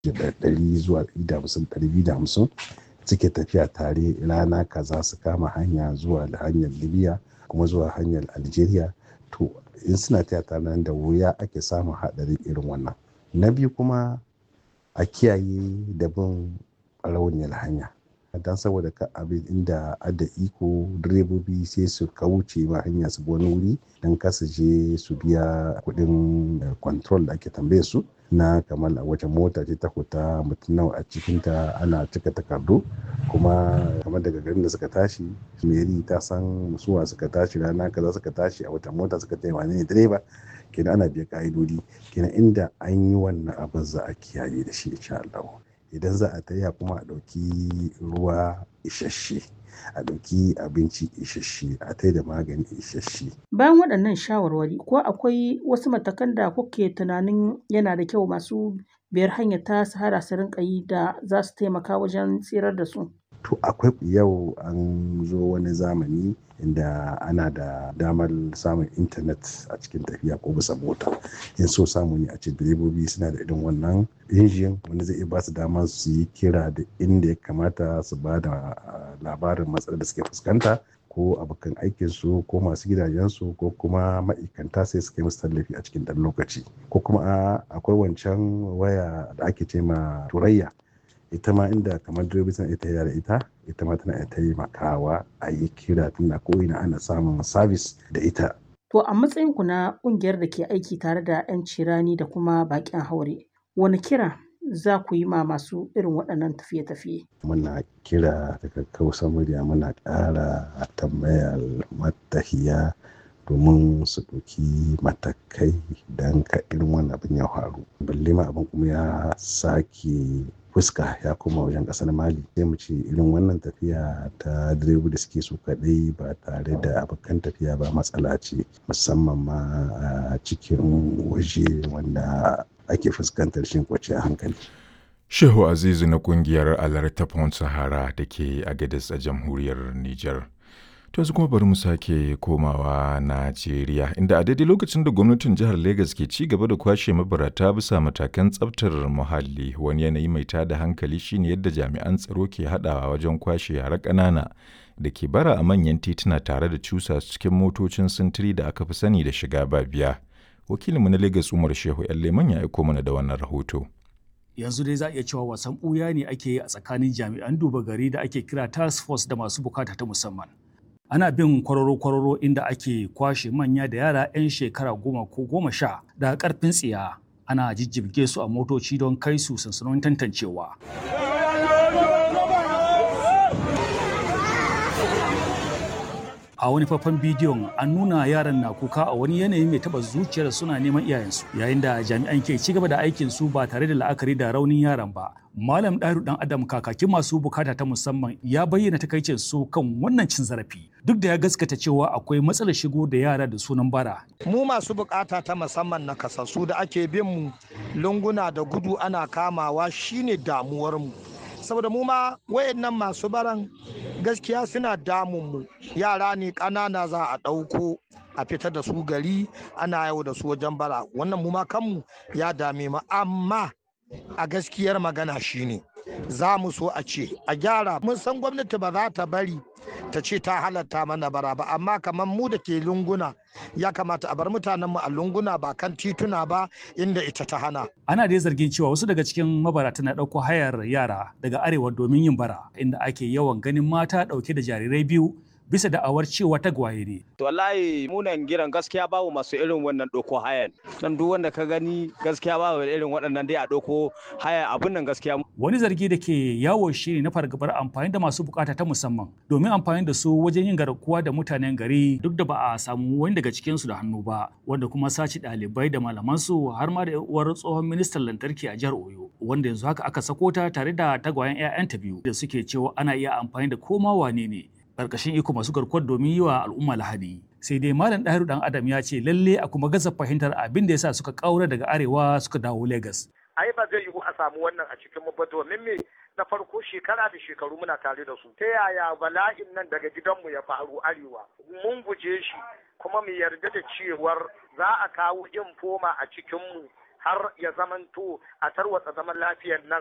ɗari zuwa ɗari da hamsin ɗari biyu da hamsin suke tafiya tare rana kaza su kama hanya zuwa hanyar libya kuma zuwa hanyar algeria to in suna taya tare nan da wuya ake samun haɗari irin wannan na biyu kuma a kiyaye da bin rauniyar hanya don saboda ka abin inda ada iko direbobi sai su kauce ma hanya su wani wuri don kasa je su biya kuɗin control da ake tambaye su na kamar a wace mota ce ta kuta mutum nawa a cikinta ana cika takardu kuma kamar daga garin da suka tashi meri ta san suwa suka tashi rana kaza suka tashi a wata mota suka tayi wane ne direba kenan ana biya ka'idodi kenan inda an yi wannan abin za a kiyaye da shi insha Allah idan za a taya kuma a ɗauki ruwa isasshe a ɗauki abinci isasshe a tai da magani isasshe. Bayan waɗannan shawarwari ko akwai wasu matakan da kuke tunanin yana da kyau masu biyar hanyar ta sahara su rinka yi da za su taimaka wajen tsirar da su? To akwai yau an zo wani zamani inda ana da damar samun intanet a cikin tafiya ko bisa mota in so samu ne a ce direbobi suna da irin wannan injin wanda zai iya ba su dama su yi kira da inda ya kamata su ba da labarin matsalar da suke fuskanta ko abokan aikinsu ko masu gidajensu ko kuma ma'aikanta sai su kai musu tallafi a cikin ɗan lokaci ko kuma akwai wancan waya da ake ce ma turayya ita ma inda kamar direbobi suna ita da ita ita ma tana taimakawa a yi kira tunda ko ina ana samun sabis da ita. To a matsayin ku na ƙungiyar da ke aiki tare da 'yan cirani da kuma baƙin haure, wani kira za ku yi ma masu irin waɗannan tafiye-tafiye? Muna kira daga kausa murya muna ƙara tambayar matahiya domin su ɗauki matakai don ka irin wannan abin ya faru. Balle ma abin kuma ya sake fuska ya koma wajen kasar mali sai mu ce irin wannan tafiya ta direba da suke su kadai ba tare da abokan tafiya ba matsala ce musamman ma a cikin waje wanda ake fuskantar shin kwace hankali shehu azizu na kungiyar alerta pont sahara da ke agadis a jamhuriyar niger To yanzu kuma bari mu sake komawa Najeriya inda a daidai lokacin da gwamnatin jihar Legas ke ci gaba da kwashe mabarata bisa matakan tsabtar muhalli wani yanayi mai tada hankali shine yadda jami'an tsaro ke haɗawa wajen kwashe yara ƙanana da ke bara a manyan tituna tare da cusa cikin motocin sintiri da aka fi sani da shiga ba biya. Wakilinmu na Legas Umar Shehu Leman ya aiko mana da wannan rahoto. yanzu dai za a iya cewa wasan ɓuya ne ake yi a tsakanin jami'an duba gari da ake kira task force da masu bukata ta musamman ana bin kwararo-kwararo inda ake kwashe manya da yara 'yan shekara goma ko goma sha da karfin tsiya ana jijjibge su a motoci don kai su sansanonin tantancewa a wani faifan bidiyon an nuna yaran na kuka a wani yanayi mai taba zuciyar suna neman iyayensu yayin da jami'an ke ci gaba da aikin su ba tare da la'akari da raunin yaran ba malam ɗaru dan adam kakakin masu bukata ta musamman ya bayyana takaicin su kan wannan cin zarafi duk da ya gaskata cewa akwai matsalar shigo da yara da sunan bara mu masu bukata ta musamman na kasassu da ake bin mu lunguna da gudu ana kamawa shine damuwar mu saboda mu ma wayannan masu baran gaskiya suna damun mu yara ne ƙanana za a ɗauko a fitar da su gari ana yau da su wajen bara wannan mu ma kanmu ya dame mu amma a gaskiyar magana shine za mu so a ce a gyara mun san gwamnati ba za ta bari ta ce ta halatta mana bara ba amma kamar mu da ke lunguna ya kamata a bar mutanenmu a lunguna ba kan tituna ba inda ita ta hana. Ana dai zargin cewa wasu daga cikin mabarata na ɗauko hayar yara daga arewa domin yin bara inda ake yawan ganin mata ɗauke da jarirai biyu bisa da'awar cewa tagwaye ne. To wallahi munan giran gaskiya babu masu irin wannan ɗauko hayan. Dan duk wanda ka gani gaskiya babu irin waɗannan dai a ɗauko haya abun nan gaskiya. Wani zargi da ke yawo shi ne na fargabar amfani da masu bukata ta musamman domin amfani da su wajen yin garkuwa da mutanen gari duk da ba a samu wani daga cikin su da hannu ba wanda kuma sace ɗalibai da malaman su har ma da uwar tsohon ministan lantarki a jihar Oyo wanda yanzu haka aka sako ta tare da tagwayen 'ya'yanta biyu da suke cewa ana iya amfani da koma wane ne karkashin iko masu garkuwar domin yi wa al'umma lahadi sai dai malam ɗahiru dan adam ya ce lalle a kuma gaza fahimtar abin da yasa suka kaura daga arewa suka dawo lagos ai ba zai yiwu a samu wannan a cikin mu ba domin me na farko shekara da shekaru muna tare da su ta yaya bala'in nan daga gidanmu ya faru arewa mun guje shi kuma mu yarda da cewar za a kawo infoma a cikinmu har ya zamanto a tarwatsa zaman lafiyar nan